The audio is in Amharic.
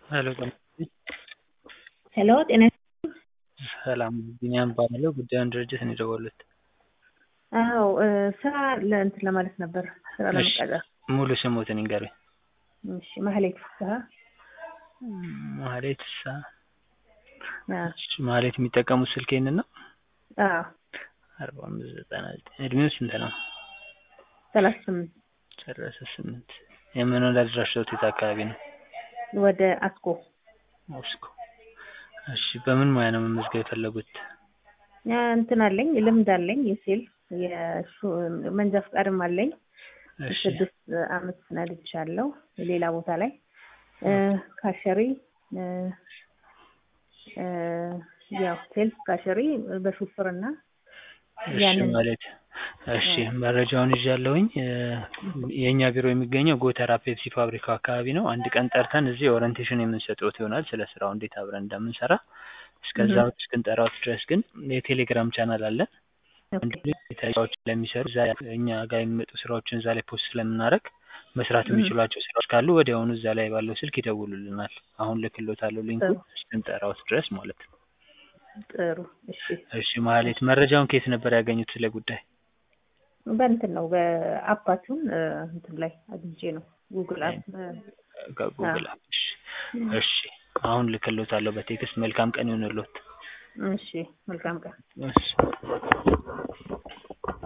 ሄሎ ጤና ሄሎ ጤና ሰላም ቢኒያም እባላለሁ ጉዳዩን ድርጅት ነው የደወሉት አዎ ስራ ለእንትን ለማለት ነበር ስራ ለመቀጠር ሙሉ ስሞትን ይንገሩኝ እሺ ማህሌት ፍስሀ ማህሌት ፍስሀ አዎ እሺ ማህሌት የሚጠቀሙት ስልክ ይሄንን ነው አዎ አርባ አምስት ዘጠና ዘጠኝ እድሜው ስንት ነው ሰላሳ ስምንት ሰላሳ ስምንት የመኖሪያ አድራሻዎት የት አካባቢ ነው ወደ አስኮ ሞስኮ እሺ በምን ሙያ ነው መመዝገብ የፈለጉት እንትን አለኝ ልምድ አለኝ የሴል መንጃ ፈቃድም አለኝ እሺ ስድስት አመት ነድቻለሁ ሌላ ቦታ ላይ ካሸሪ ያው ሴልስ ካሸሪ በሹፍርና እሺ ያንን ማለት እሺ መረጃውን ይዣለሁኝ የእኛ ቢሮ የሚገኘው ጎተራ ፔፕሲ ፋብሪካው አካባቢ ነው አንድ ቀን ጠርተን እዚህ ኦሪንቴሽን የምንሰጥዎት ይሆናል ስለ ስራው እንዴት አብረን እንደምንሰራ እስከዛ እስክንጠራዎት ድረስ ግን የቴሌግራም ቻናል አለን እንዲሁም ስራዎች ለሚሰሩ እዛ እኛ ጋር የሚመጡ ስራዎችን እዛ ላይ ፖስት ስለምናደርግ መስራት የሚችሏቸው ስራዎች ካሉ ወዲያውኑ እዛ ላይ ባለው ስልክ ይደውሉልናል አሁን ልክሎታለሁ ሊንኩ እስክንጠራዎት ድረስ ማለት ነው ጥሩ እሺ እሺ ማህሌት መረጃውን ከየት ነበር ያገኙት ስለ ጉዳይ በእንትን ነው በአፓችሁን እንትን ላይ አግኝቼ ነው ጉግል አፕ ከጉግል አፕ እሺ እሺ አሁን ልክሎታለሁ በቴክስት መልካም ቀን ይሁንልዎት እሺ መልካም ቀን እሺ